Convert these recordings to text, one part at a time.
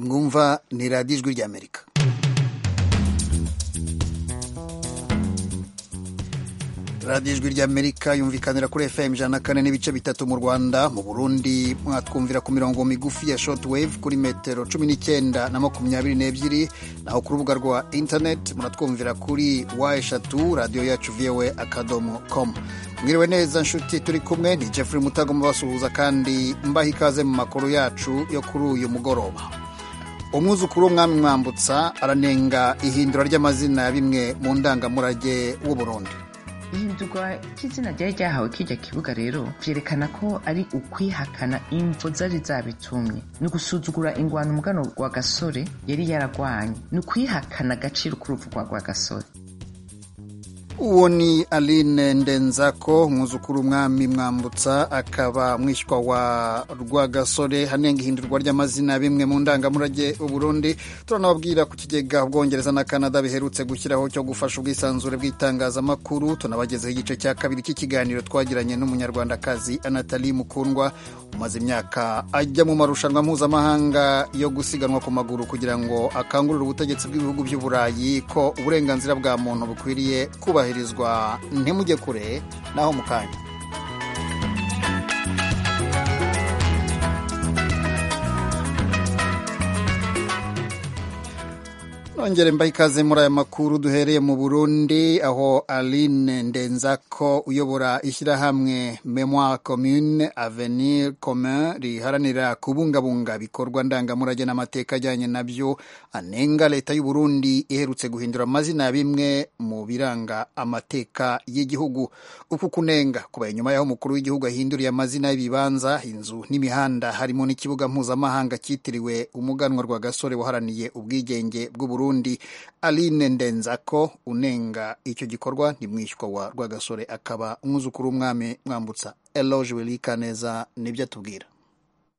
murumva ni radiyo ijwi ry'amerika radiyo ijwi ry'amerika yumvikanira kuri fm ijana na kane n'ibice bitatu mu rwanda mu burundi mwatwumvira ku mirongo migufi ya shortwave kuri metero cumi n'icyenda na makumyabiri n'ebyiri naho ku rubuga rwa interineti muratwumvira kuri wa eshatu radiyo yacu voa akadomo komu mwiriwe neza nshuti turi kumwe ni jeffrey mutago mubasuhuza kandi mbaha ikaze mu makuru yacu yo kuri uyu mugoroba umwuzukuru w'umwami mwambutsa aranenga ihindura ry'amazina ya bimwe mu ndangamurage w'uburundi ihindurwa ry'izina ryari ryahawe kirya kibuga rero vyerekana ko ari ukwihakana imvo zari zabitumye ni ugusuzugura ingwano umugano rwa gasore yari yaragwanye ni ukwihakana agaciro k'uruvugwa rwa gasore uwo ni aline ndenzako umwuzukuru w'umwami mwambutsa akaba mwishywa wa rwagasore hanenga ihindurwa ry'amazina bimwe mu ndangamurage uburundi turanababwira ku kigega ubwongereza na canada biherutse gushyiraho cyo gufasha ubwisanzure bw'itangazamakuru tunabagezeho igice cya kabiri cy'ikiganiro twagiranye n'umunyarwandakazi anatali mukundwa umaze imyaka ajya mu marushanwa mpuzamahanga yo gusiganwa ku maguru kugira ngo akangurire ubutegetsi bw'ibihugu by'uburayi ko uburenganzira bwa muntu bukwiriye kubaha kubahirizwa ntimujye kure naho mu kanya nongere mbaha ikaze muri aya makuru duhereye mu burundi aho aline ndenzako uyobora ishyirahamwe memoire commune avenir commun riharanira kubungabunga ibikorwa ndangamurage n'amateka ajyanye nabyo anenga leta y'uburundi iherutse guhindura amazina ya bimwe mu biranga amateka y'igihugu uku kunenga kuba inyuma y'aho umukuru w'igihugu ahinduriye amazina y'ibibanza inzu n'imihanda harimo n'ikibuga mpuzamahanga cyitiriwe umuganwa rwa gasore waharaniye ubwigenge bw'uburundi burundi aline ndenzako unenga icyo gikorwa ni mwishywa wa rwagasore akaba umwuzukuru w'umwami mwambutsa eloge welikaneza nibyo atubwira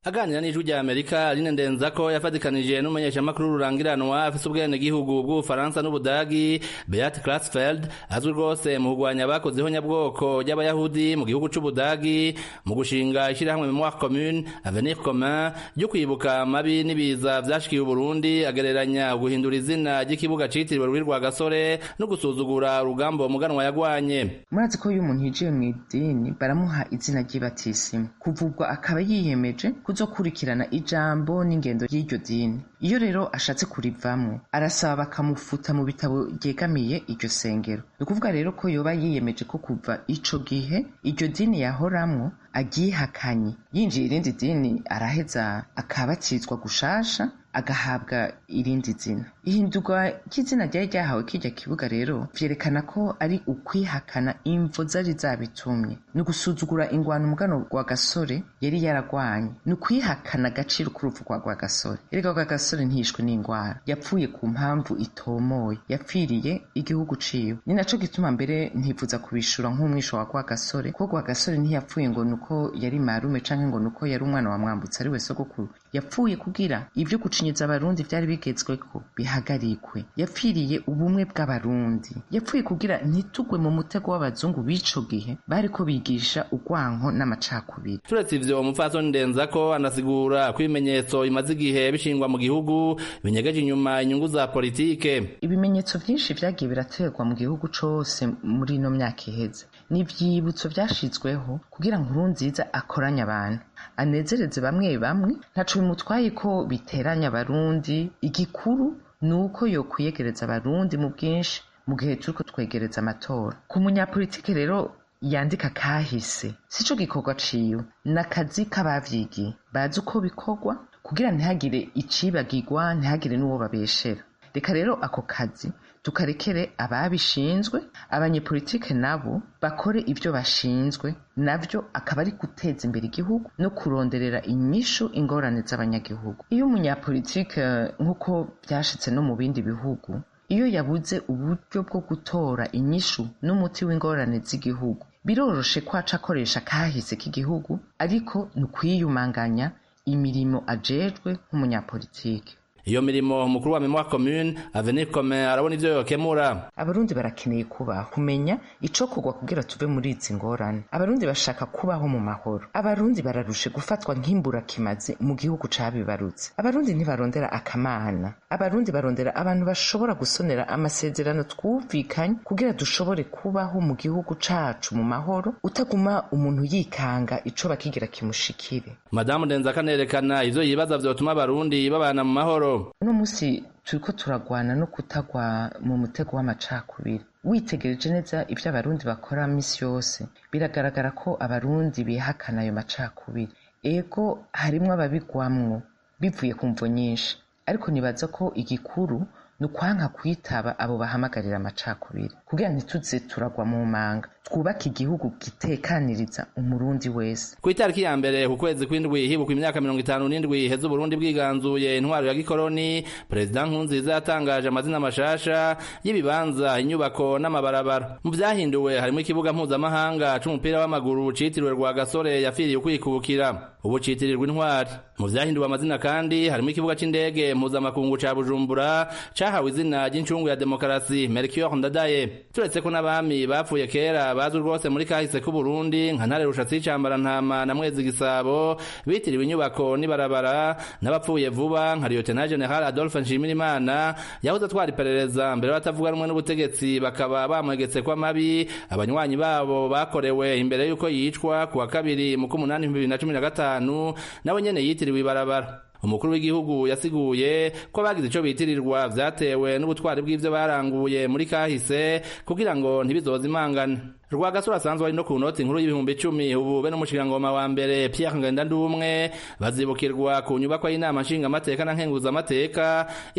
aganira n'ijwi rya amerika aline ndenzako yafatikanije n'umumenyeshamakuru rurangiranwa afise ubwenegihugu bw'ubufaransa n'ubudagi beate clasfeld azwi rwose mu kurwanya abakozeho nyabwoko ry'abayahudi mu gihugu c'ubudagi mu gushinga ishirahamwe memoire commune avenir commun ryo kwibuka amabi n'ibiza vyashikiye uburundi agereranya guhindura izina ry'ikibuga citiriwe rubi rwa gasore no gusuzugura urugamba muganwa yagwanye murazi ko iyo umuntu yinjiye mw'idini baramuha izina ry'ibatisimu kuvugwa akaba yiyemeje kuzokurikirana ijambo n'ingendo y'iryo dini iyo rero ashatse kurivamwo arasaba bakamufuta mu bitabo ryegamiye iryo sengero ni ukuvuga rero ko yoba yiyemeje ko kuva ico gihe iryo dini yahoramwo aryihakanye yinjiye irindi dini araheza akabatizwa gushasha agahabwa irindi zina ihindurwa ry'izina ryari ryahawe kirya kibuga rero vyerekana ko ari ukwihakana imvo zari zabitumye ni ugusuzugura ingwano umugano rwa gasore yari yaragwanye ni ukwihakana agaciro k'uruvugwa rwa gasore erega rwa gasore ntiyishwe n'ingwara yapfuye ku mpamvu itomoye yapfiriye igihugu ciwe ni naco gituma mbere ntivuza kubishura nk'umwisho wa rwa gasore ko rwa gasore ntiyapfuye ngo nuko yari marume canke ngo nuko yari umwana wa mwambutsa ari we sogokuru yapfuye kugira ivyo gucinyitsa abarundi vyari bigezweko bihagarikwe yapfiriye ubumwe bw'abarundi yapfuye kugira ntitugwe mu mutego w'abazungu b'ico gihe bariko bigisha urwanko n'amacakubiri turetse ivyo umupfasoni ndenzako anasigura ko ibimenyetso bimaze igihe bishingwa mu gihugu binyegeje inyuma inyungu za politike ibimenyetso vyinshi vyagiye biraterwa mu gihugu cose muri ino myaka iheze ni ivyibutso vyashizweho kugira ngo nkurunziza akoranye abantu anezereze bamwe bamwe ntaco bimutwaye ko biteranya abarundi igikuru ni uko yokwiyegereza abarundi mu bwinshi mu gihe turiko twegereza amatora ku munyapolitike rero yandika kahise sico gikorwa ciwe ni akazi k'abavyigiye bazi uko bikorwa kugira ntihagire icibagirwa ntihagire n'uwo babeshera reka rero ako kazi tukarekere ababishinzwe abanyepolitike nabo bakore ibyo bashinzwe nabyo akaba ari guteza imbere igihugu no kuronderera inyishu ingorane z'abanyagihugu iyo umunyapolitike nk'uko byashitse no mu bindi bihugu iyo yabuze uburyo bwo gutora inyishu n'umuti w'ingorane z'igihugu biroroshe ko aca akoresha kahise k'igihugu ariko ni ukwiyumanganya imirimo ajejwe nk'umunyapolitike iyo mirimo umukuru wa memwa commune avenir comme arabona ivyo yokemura abarundi barakeneye kubaho kumenya icokorwa kugira tuve muri izi ngorane abarundi bashaka kubaho mu mahoro abarundi bararushe gufatwa nk'imbura kimaze mu gihugu cabibarutse abarundi ntibarondera akamana abarundi barondera abantu bashobora gusonera amasezerano twumvikanye kugira dushobore kubaho mu gihugu cacu mu mahoro utaguma umuntu yikanga ico bakigira kimushikire madamu ndenzaka anerekana ivyo yibaza vyotuma abarundi babana mu mahoro uno munsi turiko turagwana no kutagwa mu mutego w'amacakubiri witegereje neza ibyo abarundi bakora minsi yose biragaragara ko abarundi bihakana ayo macakubiri ego harimwo ababigwamwo bivuye ku mvo nyinshi ariko nibaza ko igikuru ni ukwanka kwitaba abo bahamagarira amacakubiri kugira ntituze turagwa mu manga twubake igihugu gitekaniriza umurundi wese ku itariki ya mbere ku kwezi kw'indwi hibukwa imyaka mirongo itanu n'indwi iheze uburundi bwiganzuye intwaro ya gikoroni perezida nkunziza yatangaje amazina mashasha y'ibibanza inyubako n'amabarabara mu vyahinduwe harimo ikibuga mpuzamahanga c'umupira w'amaguru citiriwe rwa gasore yapfiriye ukwikubukira ubu citirirwa intwari mu vyahinduwe amazina kandi harimo ikibuga c'indege mpuzamakungu ca bujumbura cahawe izina ry'incungu ya demokarasi mercure ndadaye turetse ko n'abami bapfuye kera bazwi rwose muri kahise k'uburundi nka ntare rushatsi y'icambara ntama na mwezi gisabo bitiriwe inyubako n'ibarabara n'abapfuye vuba nka lieutenant general adolphe nshimirimana yahoze atwara iperereza mbere batavuga rumwe n'ubutegetsi bakaba bamwegetse ko amabi abanywanyi babo bakorewe imbere y'uko yicwa ku wa kabiri mu k'umunani ibihumbi bibiri na cumi na gatanu nawe nyene yitiriwe ibarabara umukuru w'igihugu yasiguye ko bagize ico bitirirwa vyatewe n'ubutwari bw'ivyo baranguye muri kahise kugira ngo ntibizoze imangane rwagasura asanzwe ari no ku noti nkuru y'ibihumbi icumi ubu be n'umushikirangoma wa mbere pierre ngendandumwe bazibukirwa ku nyubakwa y'inama nshingamateka na nkenguzamateka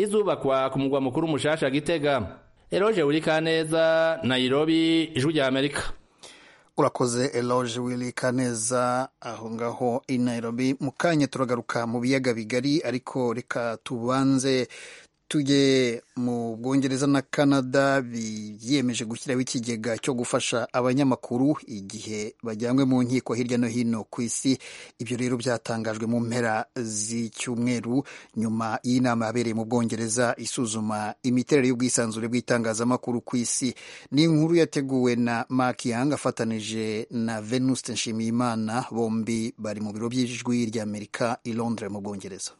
izubakwa ku mugwa mukuru mushasha gitega eroge wurikaneza nairobi ijwi rya amerika urakoze eloge wirikaneza aho ngaho i nairobi mu kanya turagaruka mu biyaga bigari ariko reka tubanze tujye mu bwongereza na canada biyemeje gushyiraho ikigega cyo gufasha abanyamakuru igihe bajyanywe mu nkiko hirya no hino ku isi ibyo rero byatangajwe mu mpera z'icyumweru nyuma y'inama yabereye mu bwongereza isuzuma imiterere y'ubwisanzure bw'itangazamakuru ku isi ni inkuru yateguwe na mark yang afatanije na venuste nshimiyimana bombi bari mu biro by'ijwi ry'amerika i londres mu bwongereza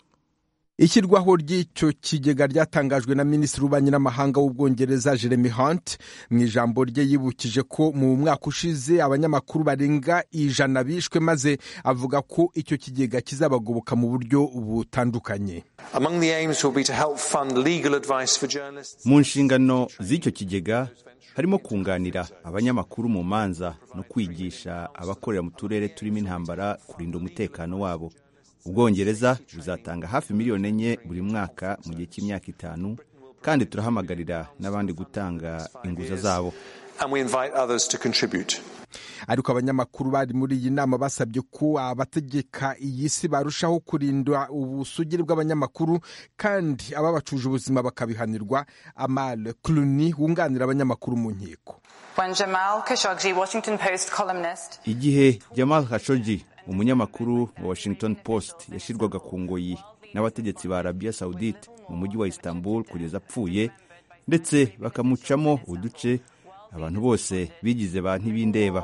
ishyirwaho ry'icyo kigega ryatangajwe na minisitiri w'ubanyamahanga w'ubwongereza jeremy hunt mu ijambo rye yibukije ko mu mwaka ushize abanyamakuru barenga ijana bishwe maze avuga ko icyo kigega kizabagoboka mu buryo butandukanye mu nshingano z'icyo kigega harimo kunganira abanyamakuru mu manza no kwigisha abakorera mu turere turimo intambara kurinda umutekano wabo ubwongereza buzatanga hafi miliyoni enye buri mwaka mu gihe cy'imyaka itanu kandi turahamagarira n'abandi gutanga inguza zabo ariko abanyamakuru bari muri iyi nama basabye ko abategeka iyi si barushaho kurinda ubusugire bw'abanyamakuru kandi ababacuje ubuzima bakabihanirwa amal cluny wunganira abanyamakuru mu nkiko igihe jamal khashoggi umunyamakuru wa washington post yashyirwaga ku ngoyi n'abategetsi ba arabiya sawudite mu mujyi wa istanbul kugeza apfuye ndetse bakamucamo uduce abantu bose bigize ba ntibindeba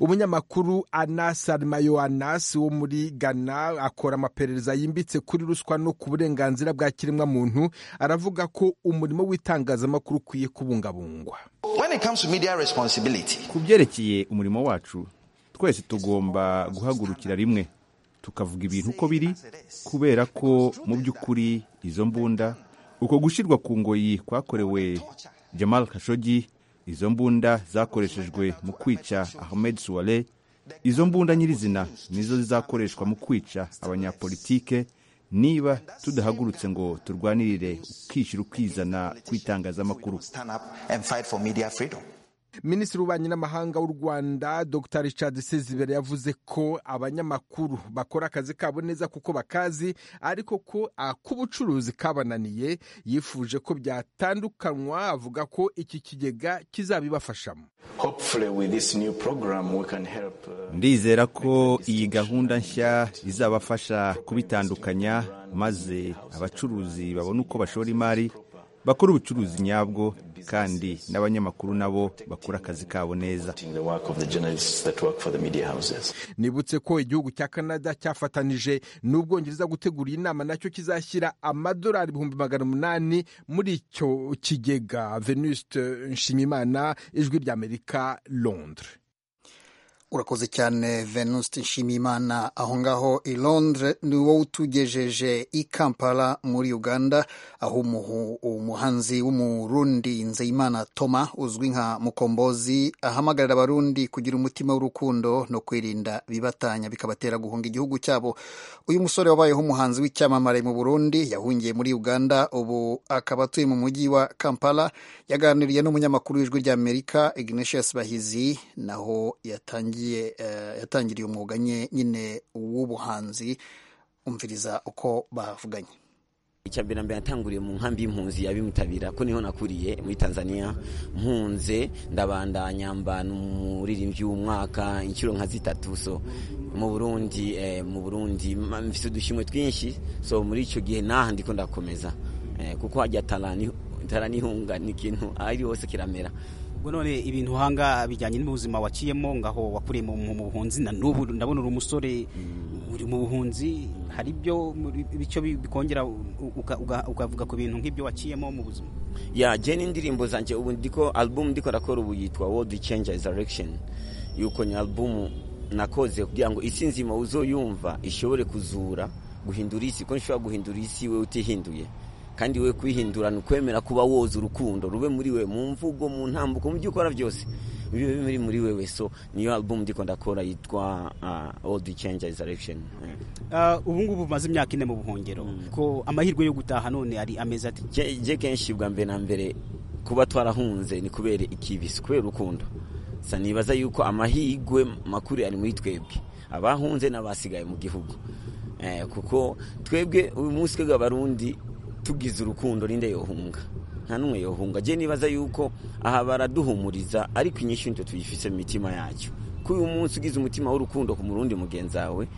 umunyamakuru anas arimayo anas wo muri ghana akora amaperereza yimbitse kuri ruswa no ku burenganzira bwa kiremwa muntu aravuga ko umurimo w'itangazamakuru ukwiye kubungabungwa ku byerekeye umurimo wacu twese tugomba guhagurukira rimwe tukavuga ibintu uko biri kubera ko mu by'ukuri izo mbunda uko gushyirwa ku ngoyi kwakorewe jamal kashogi izo mbunda zakoreshejwe mu kwica ahmed suware izo mbunda nyirizina nizo zizakoreshwa mu kwica abanyapolitike niba tudahagurutse ngo turwanirire ukishyira ukizana kw'itangazamakuru minisitiri w'ububanyi n'amahanga w'u rwanda dr richard sezibere yavuze ko abanyamakuru bakora akazi kabo neza kuko bakazi ariko ko ak'ubucuruzi kabananiye yifuje ko byatandukanywa avuga ko iki kigega kizabibafashamo ndizera ko iyi gahunda nshya izabafasha kubitandukanya maze abacuruzi babone uko bashora imari bakora ubucuruzi nyabwo kandi n'abanyamakuru nabo bakora akazi kabo neza supporting the work of the journalists that work for the media houses. nibutse ko igihugu cya canada cyafatanije n'ubwongereza gutegura iyi nama nacyo kizashyira amadolari ibihumbi magana umunani muri icyo kigega venuste nshimimana ijwi ry'amerika londres urakoze cyane venuste nshimiyimana aho ngaho i londres ni wowe utugejeje i kampala muri uganda aho umuhu- umuhanzi w'umurundi nzeyimana toma uzwi nka mukombozi ahamagarira abarundi kugira umutima w'urukundo no kwirinda bibatanya bikabatera guhunga igihugu cyabo uyu musore wabayeho umuhanzi w'icyamamare mu burundi yahungiye muri uganda ubu akaba atuye mu mujyi wa kampala yaganiriye n'umunyamakuru w'ijwi ry'amerika ignatius bahizi naho yatangiye eh, yatangiriye umwuga nye- nyine w'ubuhanzi umviriza uko bavuganye icya mbere na mbere natanguriye mu nkambi y'impunzi ya bimutabira ko niho nakuriye muri tanzania mpunze ndabandanya mbana umuririmbyi w'umwaka inshuro nka zitatu so mu burundi eh, mu burundi ma- mfise udushyimwe twinshi so muri icyo gihe naha ndiko ndakomeza eh, kuko hajya tarani taranihunga ni ikintu ari hose kiramera ubwo none ibintu uhanga bijyanye n'ubuzima waciyemo ngaho wakuriye mu mu- mu buhunzi na n'ubu ndabona uri umusore uri mu buhunzi hari ibyo muri- bityo bi- bikongera u- uka- uka- ukavuga ku bintu nk'ibyo waciyemo mu buzima ya je n'indirimbo zanje ubu ndiko album ndiko ndakora ubu yitwa world changers direction yuko ni album nakoze kugira ngo isi nzima uzoyumva ishobore kuzura guhindura isi ko nshobora guhindura isi we utihinduye kandi we kwihindura ni ukwemera kuba woza urukundo rube muri we mu mvugo mu ntambuko mu byo ukora byose bibe biri muri wewe so niyo album ndiko ndakora yitwa uh, world changers direction Eh. Ah, ubu ngubu umaze imyaka ine mu buhungiro ko amahirwe yo gutaha none ari amezi ati Je- je kenshi bwa mbere na mbere kuba twarahunze ni kubera ikibisi kubera urukundo sa nibaza yuko amahirwe makuru ari muri twebwe abahunze n'abasigaye mu gihugu eh, kuko twebwe uyu munsi twebwe abarundi tugize urukundo ninde yohunga nta n'umwe yohunga je nibaza yuko aha baraduhumuriza ariko inyinshi nitwe tuyifise mu mitima yacu ko uyu munsi ugize umutima w'urukundo ku murundi mugenzawe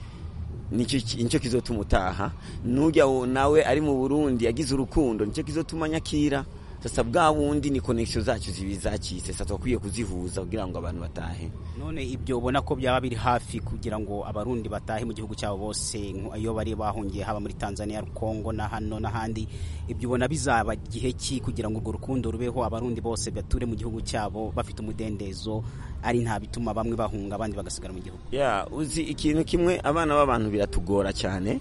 nicyo ki- nicyo kizotuma utaha nujya wo- nawe ari mu burundi yagize urukundo nicyo kizotuma nyakira sasa bwa bundi ni connection zacu zibi zacitse sasa twakwiye kuzihuza kugira ngo abantu batahe none ibyo ubona ko byaba biri hafi kugira ngo abarundi batahe mu gihugu cyabo bose nko iyo bari bahungiye haba muri tanzania kongo na hano n'ahandi ibyo ubona bizaba igihe ki kugira ngo urwo rukundo rubeho abarundi bose bature mu gihugu cyabo bafite umudendezo ari nta bituma bamwe bahunga abandi bagasigara mu gihugu ya uzi ikintu kimwe abana b'abantu biratugora cyane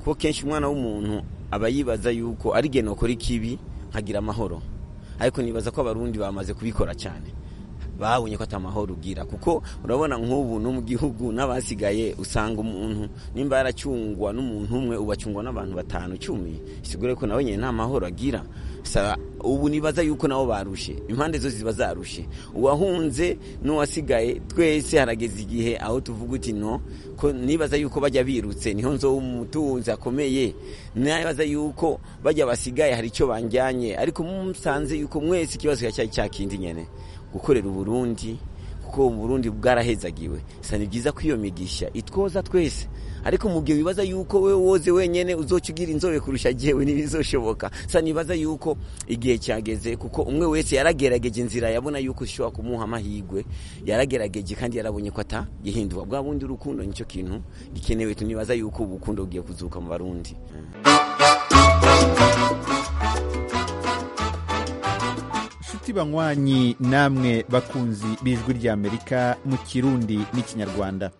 kuko kenshi umwana w'umuntu aba yibaza yuko ari geno ukora ikibi nkagira amahoro ariko nibaza ko abarundi bamaze kubikora cyane babonye ko atamahoro ugira kuko urabona nk'ubu no mu gihugu n'abasigaye usanga umuntu nimba yaracungwa n'umuntu umwe ubu acungwa n'abantu batanu cumi sigure ko nawe nyine nta mahoro agira Sa- ubu nibaza yuko nabo barushe impande zose ziba zarushe uwahunze n'uwasigaye twese harageze igihe aho tuvuga uti no ko nibaza yuko bajya birutse niho nzo umutunzi akomeye nibaza yuko bajya basigaye hari icyo banjyanye ariko musanze yuko mwese ikibazo cyari cya kindi nyene gukorera uburundi kuko uburundi bwarahezagiwe sa ni byiza ko iyo migisha itwoza twese ariko mu gihe wibaza yuko we woze wenyene uzoca ugira inzobe kurusha jewe ntibizoshoboka sa nibaza yuko igihe cyageze kuko umwe wese yaragerageje inzira yabona yuko ishobora kumuha amahirwe yaragerageje kandi yarabonye ko atagihinduka bwa bundi urukundo nicyo kintu gikenewe tunibaza yuko ubukundo bugiye kuzuka mu barundi nshuti banywanyi namwe bakunzi b'ijwi ry'amerika mu kirundi n'ikinyarwanda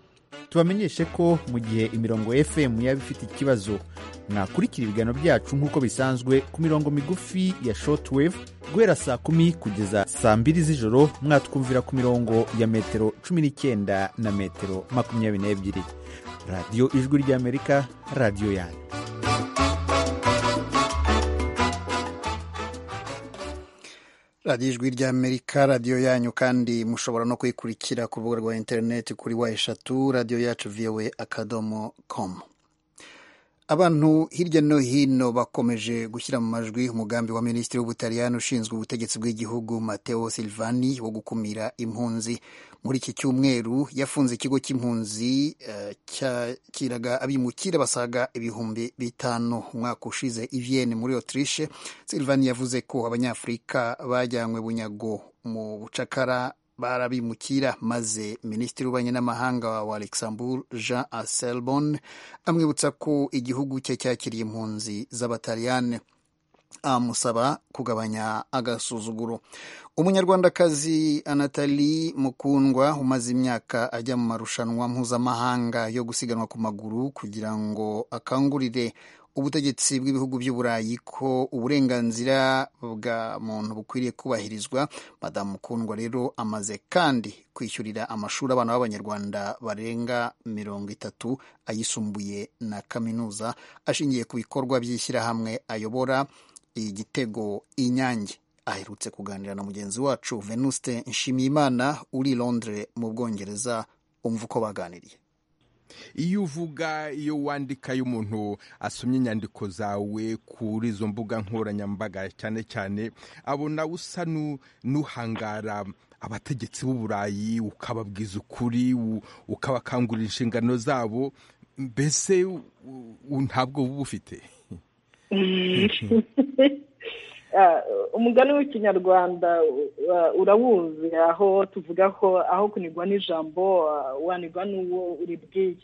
tubamenyeshe ko mu gihe imirongo fm yaba ifite ikibazo mwakurikira ibiganiro byacu nk'uko bisanzwe ku mirongo migufi ya shortwave guhera saa kumi kugeza saa mbiri z'ijoro mwatwumvira ku mirongo ya metero cumi n'icyenda na metero makumyabiri n'ebyiri radiyo ijwi ry'amerika radiyo yanyu radiyo ijwi ry'amerika radiyo yanyu kandi mushobora no kuyikurikira ku rubuga rwa interineti kuri wa eshatu radiyo yacu vowe akadomo komu abantu hirya no hino bakomeje gushyira mu majwi umugambi wa minisitiri w'ubutaliyani ushinzwe ubutegetsi bw'igihugu mateo silvani wo gukumira impunzi muri iki cyumweru yafunze ikigo cy'impunzi eh, cyakiraga abimukira basaga ibihumbi bitanu umwaka ushize ivienne muri autriche silvani yavuze ko abanyafurika bajyanywe bunyago mu bucakara barabimukira maze minisitiri w'ububanyi n'amahanga wa luxembourg jean aselbon amwibutsa ko igihugu cye cyakiriye impunzi z'abataliyane amusaba kugabanya agasuzuguro umunyarwandakazi anatali mukundwa umaze imyaka ajya mu marushanwa mpuzamahanga yo gusiganwa ku maguru kugira ngo akangurire ubutegetsi bw'ibihugu by'uburayi ko uburenganzira bwa muntu bukwiriye kubahirizwa madamu mukundwa rero amaze kandi kwishyurira amashuri abana b'abanyarwanda barenga mirongo itatu ayisumbuye na kaminuza ashingiye ku bikorwa by'ishyirahamwe ayobora igitego inyange aherutse kuganira na mugenzi wacu venuste nshimiyimana uri londres mu bwongereza umva uko baganiriye iyo uvuga iyo wandika iyo umuntu asomye inyandiko zawe kuri izo mbuga nkoranyambaga cyane cyane abona usa nu- n'uhangara abategetsi b'uburayi ukababwiza ukuri u- ukabakangurira inshingano zabo mbese u- u- ntabwo buba ufite Ah, umugani w'ikinyarwanda uh, urawuzi aho tuvuga ko aho kunigwa n'ijambo ah, wanigwa n'uwo uribwiye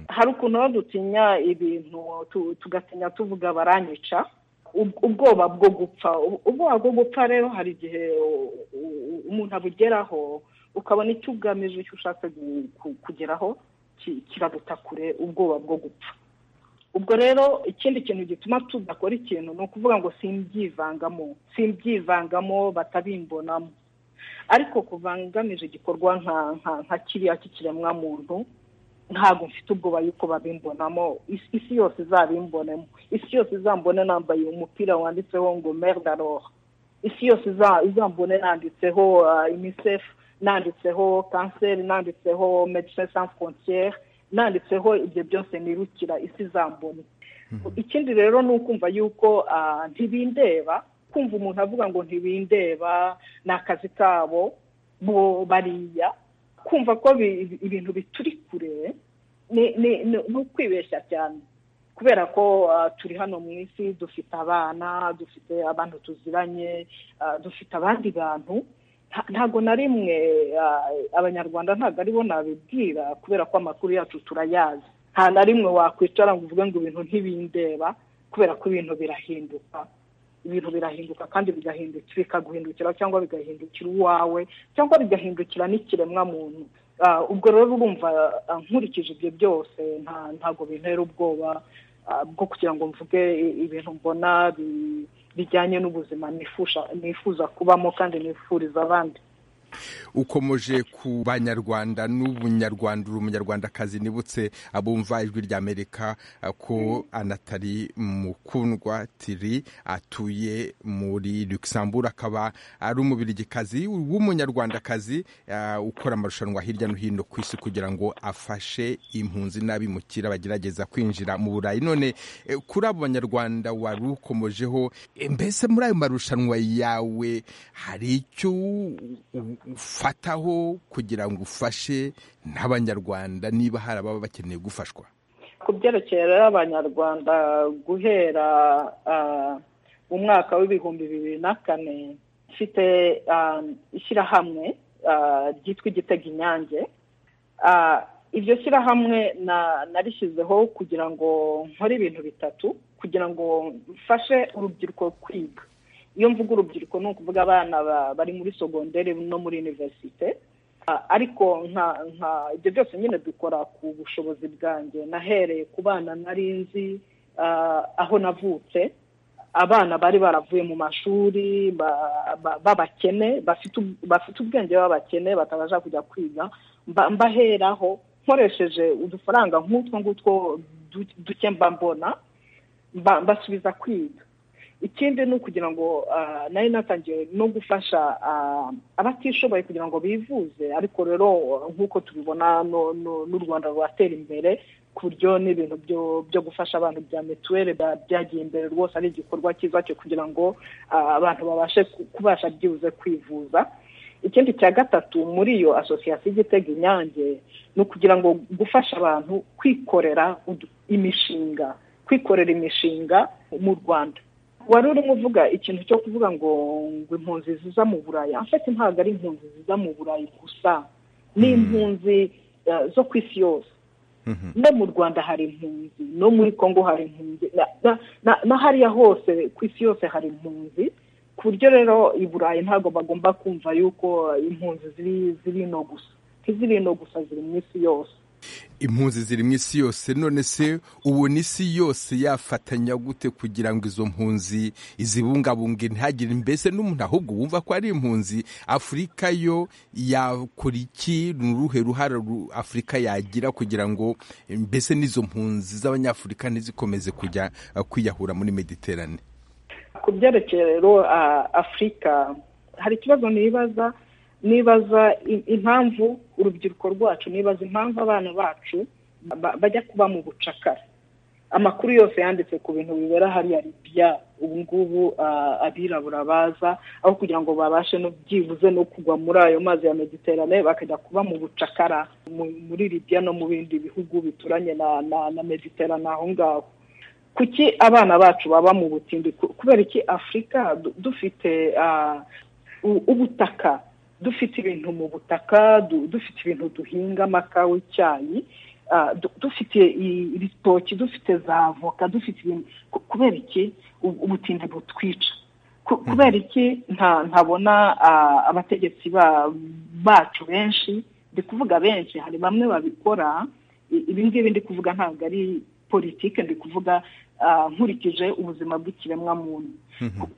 hari ukuntu aho dutinya ibintu tu- tugatinya tuvuga baranyica Ub- ubwoba bwo gupfa Ub- ubwoba bwo gupfa rero hari igihe u- u- umuntu abugeraho ukabona icyo ugamije icyo ushatse gu- ku- kugeraho ki- kiraguta kure ubwoba bwo gupfa ubwo rero ikindi kintu gituma tudakora ikintu ni ukuvuga ngo simbyivangamo simbyivangamo batabimbonamo ariko kuva ngamije igikorwa nka nka nka kiriya cy'ikiremwa muntu ntabwo mfite ubwoba yuko babimbonamo Is- isi yose izabimbonemo isi yose izambone nambaye umupira wanditseho ngo merde alors isi yose iza- izambone nanditseho uh, unicef nanditseho kanseri nanditseho medecins sans frontiere nanditseho ibyo byose nirukira isi izambone ikindi rero ni ukumva yuko ah, ntibindeba kumva umuntu avuga ngo ntibindeba ni akazi kabo bo bariya kumva ko bi- ibintu bituri kure ni- ni ni- ni ukwibeshya cyane kubera ko ah, turi hano mu isi dufite abana dufite abantu tuziranye ah, dufite abandi bantu Nta- ntago na rimwe ah, abanyarwanda ntago aribo nabibwira kubera ko amakuru yacu turayazi nta na rimwe wakwicara ngo uvuge ngo ibintu ntibindeba kubera ko ibintu birahinduka ibintu birahinduka kandi bigahindukira bikaguhindukira cyangwa bigahindukira uwawe cyangwa bigahindukira n'ikiremwa muntu Ah, ubwo rero urumva ah, nkurikije ibyo byose nta- ntago bintera ubwoba ah, bwo kugira ngo mvuge i- ibintu mbona bi- bijyanye n'ubuzima nifusha nifuza kubamo kandi nifuriza abandi ukomeje ku banyarwanda n'ubunyarwanda uri umunyarwandakazi nibutse abumva ijwi ry'amerika ko anatari mukundwa tiri atuye muri luxembourg akaba ari umubirigikazi w'umunyarwandakazi eh, ukora amarushanwa hirya no hino ku isi kugira ngo afashe impunzi n'abimukira bagerageza kwinjira mu burayi none eh, kuri abo banyarwanda wari ukomojeho eh, mbese muri ayo marushanwa yawe hari icyo u- u- ufataho kugira ngo ufashe n'abanyarwanda niba hari ababa bakeneye gufashwa ku byerekeye rero abanyarwanda guhera ah, mu mwaka w'ibihumbi bibiri na kane mfite ah, ishyirahamwe ah, ryitwa igitega inyange Ah, iryo shyirahamwe na- narishyizeho kugira ngo nkore ibintu bitatu kugira ngo mfashe urubyiruko kwiga iyo mvuga urubyiruko ni ukuvuga abana ba- bari muri sogonderi no muri univerisite Ah, ariko nka nka ibyo byose nyine dukora ku bushobozi bwanjye nahereye ku bana nari nzi ah, aho navutse abana bari baravuye mu mashuri ba- ba- b'abakene bafite ub- bafite ubwenge b'abakene batabasha kujya kwiga mba- mbaheraho nkoresheje udufaranga nk'utwo ngutwo du- duke mba mbona mba- mbasubiza kwiga ikindi ni ukugira ngo ah, nari natangiye no gufasha ah, abatishoboye kugira ngo bivuze ariko rero nk'uko tubibona no- no- n'u rwanda ruratera imbere ku buryo n'ibintu byo byo gufasha abantu bya mituweli ba- byagiye imbere rwose ari igikorwa cyiza cyo kugira ngo ah, abantu babashe ku- kubasha byibuze kwivuza ikindi cya gatatu muri iyo asosiyasiyo ijya itega inyange ni ukugira ngo gufasha abantu kwikorera udu- imishinga kwikorera imishinga mu rwanda wari urimo uvuga ikintu cyo kuvuga ngo ngo impunzi ziza mu buraya afite ntabwo ari impunzi ziza mu buraya gusa ni impunzi eh, zo ku isi yose no mu rwanda hari impunzi no muri congo hari impunzi na- na- na- na hariya hose ku isi yose hari impunzi ku buryo rero i burayi ntabwo bagomba kumva yuko impunzi ziri ziri ino gusa ntiziri ino gusa ziri mu isi yose impunzi ziri mu isi yose none se ubona isi yose yafatanya gute kugira ngo izo mpunzi izibungabunge ntihagire mbese n'umuntu ahubwo wumva ko ari impunzi afurika yo yakora iki ni uruhe ruhare ru- afurika yagira kugira ngo mbese n'izo mpunzi z'abanyafurika ntizikomeze kujya eh, kwiyahura muri mediterane ku byerekeye rero ah, afurika hari ikibazo nibaza nibaza i- impamvu urubyiruko rwacu nibaza impamvu abana bacu ba- bajya kuba mu bucakara amakuru yose yanditse ku bintu bibera hariya libya ubu ngubu ah, abirabura baza aho kugira ngo babashe no byibuze no kugwa muri ayo mazi ya mediterane bakajya kuba mu bucakara mu- muri libya no mu bindi bihugu bituranye na na, na mediterane aho ngaho kuki abana bacu baba mu butindi Ku- kubera iki afurika du- dufite ah, u- ubutaka dufite ibintu mu butaka du- dufite ibintu duhinga amakawa icyayi ah, du- dufite i- ibitoki dufite za avoka dufite ibintu ku- kubera iki u- ubutindi butwica Ku- kubera iki nta ntabona ah, abategetsi ba- bacu benshi ndi kuvuga benshi hari bamwe babikora I- ibi ngibi ndi kuvuga ntabwo ari politike ndi kuvuga ah, nkurikije ubuzima bw'ikiremwamuntu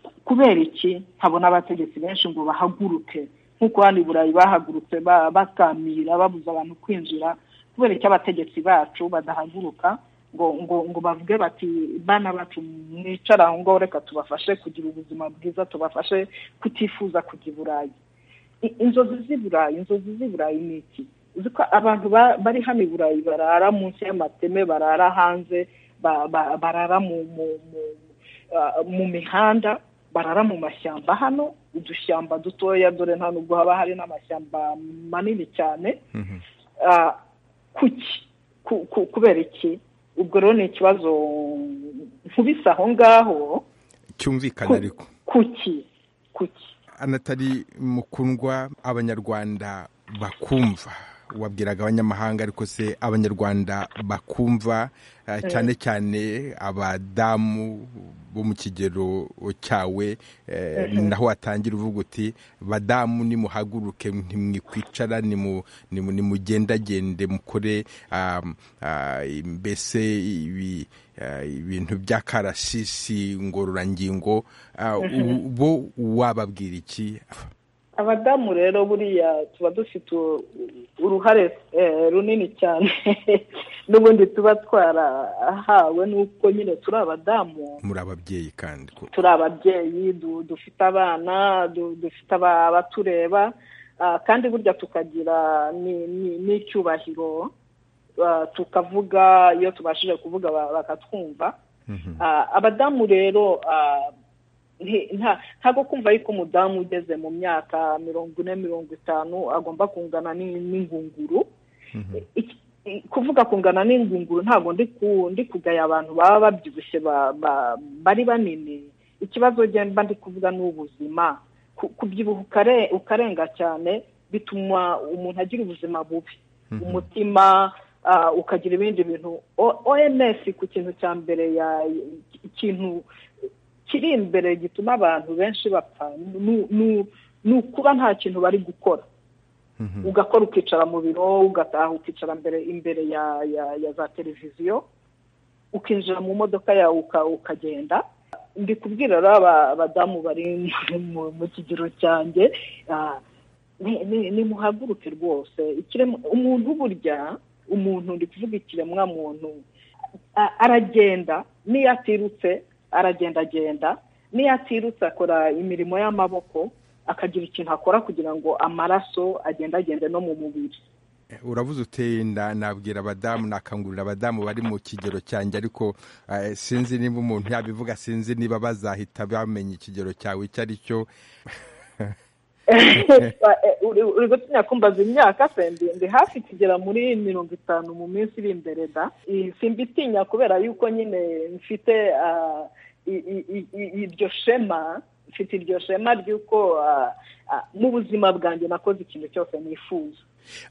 Ku- kubera iki nkabona abategetsi benshi ngo bahaguruke nk'uko hano i burayi bahagurutse ba- bakamira babuza abantu kwinjira kubera iki abategetsi bacu badahaguruka ngo ngo ngo bavuge bati bana bacu mwicara aho ngaho reka tubafashe kugira ubuzima bwiza tubafashe kutifuza kujya i burayi I- inzozi z'i burayi inzozi z'i burayi ni iki uzi ko abantu ba- bari hano i burayi barara munsi y'amateme barara hanze ba- ba- barara mu mu- mu- ah, mu mihanda barara mu mashyamba hano udushyamba dutoya dore nta nubwo haba hari n'amashyamba manini cyane Ah, kuki Ku- ku- kubera iki ubwo rero ni ikibazo nkubise aho ngaho cyumvikana ku- ariko kuki kuki anatari mukundwa abanyarwanda bakumva wabwiraga abanyamahanga ariko se abanyarwanda bakumva eh, cyane cyane abadamu bo mu kigero cyawe eh, naho watangira uvuga uti badamu nimuhaguruke ntimwikwicara nimu- nimu- nimugendagende mukore um, ah, mbese ibi ah, ibintu by'akarasisi ngororangingo ah, u- bo wababwira iki abadamu rero buriya tuba dufite u- uruhare eh, runini cyane n'ubundi tuba twarahawe n'uko nyine turi abadamu muri ababyeyi kandi ko turi ababyeyi du- dufite abana du- dufite aba- abatureba ah, kandi burya tukagira ni- ni- n'icyubahiro ah, tukavuga iyo tubashije kuvuga ba- bakatwumva Ah, abadamu rero ah, nti- nta- ntabwo kumva yuko umudamu ugeze mu myaka mirongo ine mirongo itanu agomba kungana n'in- n'ingunguru Iki- i- kuvuga kungana n'ingunguru ntabwo ndi ku- ndi kugaya abantu baba babyibushye ba- ba- bari banini ikibazo njye mba ndi kuvuga ni ubuzima Ku- kubyibuha ukare- ukarenga cyane bituma umuntu agira ubuzima bubi umutima ah, ukagira ibindi bintu O- OMS ku kintu cya mbere ya ikintu kiri imbere gituma abantu benshi bapfa ni- ni- ni ukuba nta kintu bari gukora ugakora ukicara mu biro ugataha ukicara mbere imbere ya ya, ya za televiziyo ukinjira mu modoka yawe uka- ukagenda ndi kubwira rero aba- abadamu bari mu mu kigero cyanjye ah, ni- ni- nimuhaguruke rwose ikiremwa umuntu burya umuntu ndi kuvuga ikiremwa muntu a- aragenda n'iyo atirutse aragendagenda n'iyo atirutse akora imirimo y'amaboko akagira ikintu akora kugira ngo amaraso agendagende no mu mubiri uravuze uteye nda nabwira abadamu nakangurira abadamu bari mu kigero cyanjye ariko eh, sinzi niba umuntu yabivuga sinzi niba bazahita bamenya ikigero cyawe icyo ari cyo uri gutinya kumbaza imyaka se ndi ndi hafi kugera muri mirongo itanu mu minsi iri imbere da I- simbitinya kubera yuko nyine mfite ah, i- i- i- i- iryo shema mfite iryo shema ry'uko ah, ah, mu buzima bwanjye nakoze ikintu cyose nifuza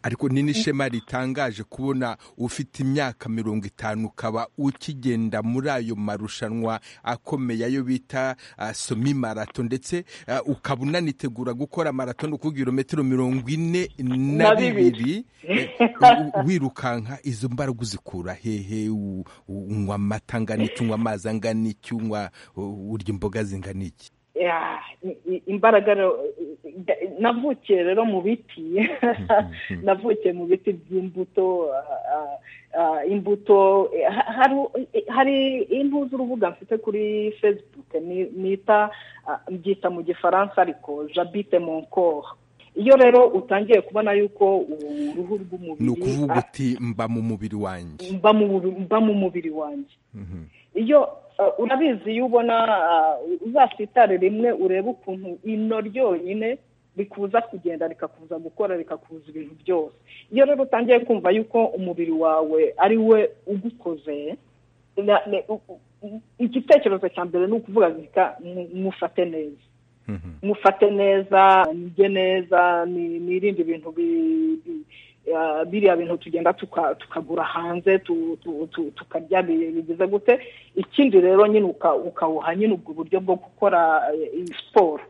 ariko ni n'ishema ritangaje kubona ufite imyaka mirongo itanu ukaba ukigenda muri ayo marushanwa akomeye ayo bita ah, somi marato ndetse ah, ukaba unanitegura gukora marato ni ukuvuga ibirometero mirongo ine na Na bibiri. bibiri eh, u- u- wirukanka izo mbaraga uzikura hehe U- u- unywa amata angana iki unywa amazi angana iki unywa u- urya imboga zingana iki Ya, i- i- imbaraga rero, i- i- navukiye rero mu biti navukiye mu biti by'imbuto ah, ah, ah, imbuto eh, ha- haru- eh, hari impu z'urubuga mfite kuri facebook ni- nita ah, mbyita mu gifaransa ariko jabite mon corps iyo rero utangiye kubona yuko uruhu rw'umubiri ni ukuvuga ah, uti mba mu mubiri wanjye mba mu mba mu mubiri wanjye iyo uh, urabizi iyo ubona uh, uzasitare rimwe urebe ukuntu ino ryonyine rikuza kugenda rikakuza gukora rikakuza ibintu byose iyo rero utangiye kumva yuko umubiri wawe ari we ugukoze na- ne- u- u- igitekerezo cya mbere ni ukuvuga reka mufate neza mufate neza nige neza ni- nirinde ibintu bi- bi- ah, biriya bintu tugenda tuka- tukagura hanze tu- tu- tu- tukarya bi- bigize gute ikindi rero nyine uka- ukawuha nyine ubwo buryo bwo gukora eh, iyi siporo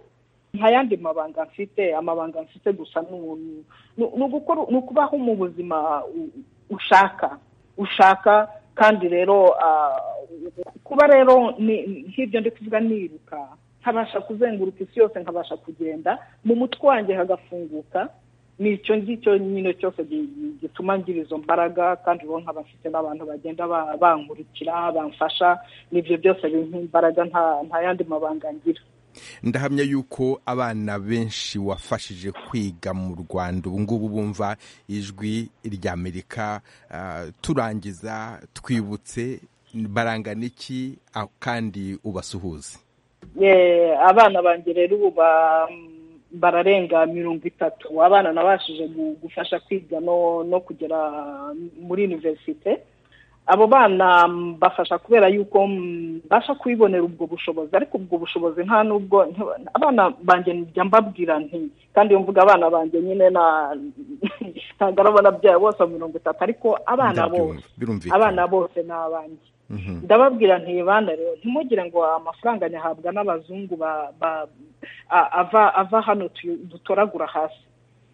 nta yandi mabanga mfite amabanga mfite gusa ni ubu- ni- ni ugukora- ni ukubaho mu buzima u- ushaka ushaka kandi rero ah, kuba rero ni- nk'ibyo ndi kuvuga niruka nkabasha kuzenguruka isi yose nkabasha kugenda mu mutwe wanjye hagafunguka ni icyo ngicyo nyine cyose gi- gituma ngira izo mbaraga kandi rero nkaba mfite n'abantu bagenda ba- bankurikira bamfasha n'ibyo byose bimpa imbaraga nta- nta yandi mabanga ngira ndahamya yuko abana benshi wafashije kwiga mu rwanda ubu ngubu bumva ijwi ry'amerika ah, turangiza twibutse barangana iki ah, kandi ubasuhuze Eh, abana banjye rero ubu ba- bararenga mirongo itatu abana nabashije gu- gufasha kwiga no no kugera muri univerisite abo bana mbafasha kubera yuko mbasha kubibonera ubwo bushobozi ariko ubwo bushobozi nta nubwo nti- abana banjye njya mbabwira nti kandi iyo mvuga abana banjye nyine na- ntabwo arabona byabo bose mirongo itatu ariko abana Ndabyumva, bose birumvikana. abana bose ni abanjye ndababwira ntibana rero ntimugire ngo amafaranga nyahabwa n'abazungu ba- ba- a- ava ava hano tuyu- dutoragura hasi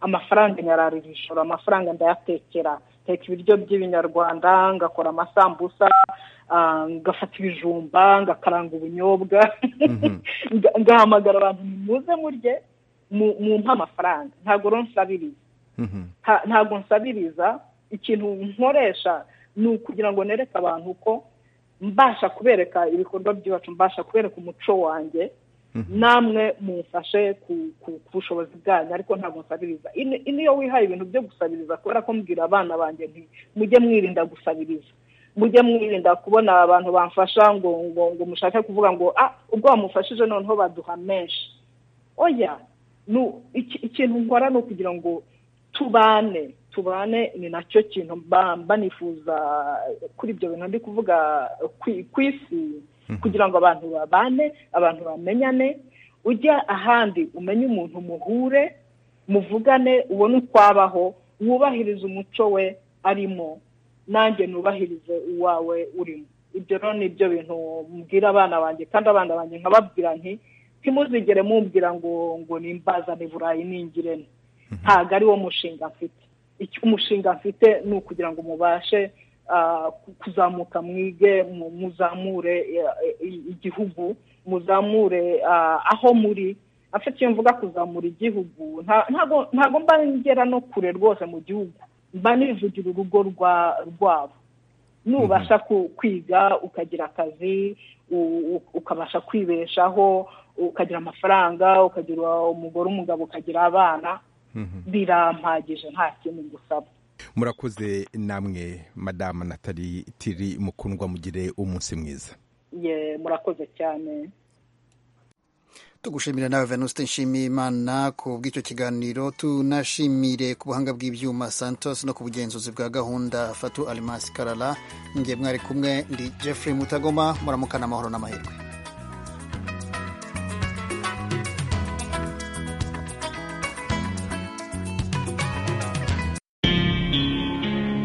amafaranga nyararira ijoro amafaranga ndayatekera teka ibiryo by'ibinyarwanda ngakora amasambusa ah, ngafata ibijumba ngakaranga ubunyobwa nga- ngahamagara abantu nimuze murye mu- mumpe amafaranga ntabwo rero nsabiriza nta- ntabwo nsabiriza ikintu nkoresha ni ukugira ngo nereke abantu ko mbasha kubereka ibikorwa by'iwacu mbasha kubereka umuco wanjye namwe mumfashe ku- ku ku bushobozi bwanyu ariko ntabwo nsabiriza Ini- ini iyo wihaye ibintu byo gusabiriza kubera ko mbwira abana banjye nti mujye mwirinda gusabiriza mujye mwirinda kubona abantu bamfasha ngo ngo ngo mushake kuvuga ngo ah ubwo bamufashije noneho baduha menshi oya nu- iki- ikintu nkora ni ukugira ngo tubane tubane ni nacyo kintu mba mba nifuza kuri ibyo bintu ndi kuvuga kwi- ku isi kugira ngo abantu babane abantu bamenyane ujya ahandi umenye umuntu muhure muvugane ubone uko abaho wubahirize umuco we arimo nanjye nubahirize uwawe urimo ibyo rero ni ibyo bintu mbwira abana banjye kandi abana banjye nkababwira nti ntimuzigere mumbwira ngo ngo nimbazane burayi ningirene ntabwo ari wo mushinga mfite icyo umushinga mfite ni ukugira ngo mubashe ah, ku- kuzamuka mwige mu- muzamure eh, i- igihugu muzamure ah, aho muri afite iyo mvuga kuzamura igihugu nta- ntago ntago mba ngera no kure rwose mu gihugu mba nivugira urugo rwa- rwabo nubasha ku- kwiga ukagira akazi u- u- ukabasha kwibeshaho ukagira amafaranga ukagira umugore umugabo ukagira abana birampagije nta kindi ngusaba murakoze namwe madamu natali tiri mukundwa mugire umunsi mwiza ye murakoze cyane tugushimira nawe venuste nshimiyimana ku bw'icyo kiganiro tunashimire ku buhanga bw'ibyuma santos no ku bugenzuzi bwa gahunda fatu alimasi karara nge mwari kumwe ndi jeffrey mutagoma muramukana amahoro n'amahirwe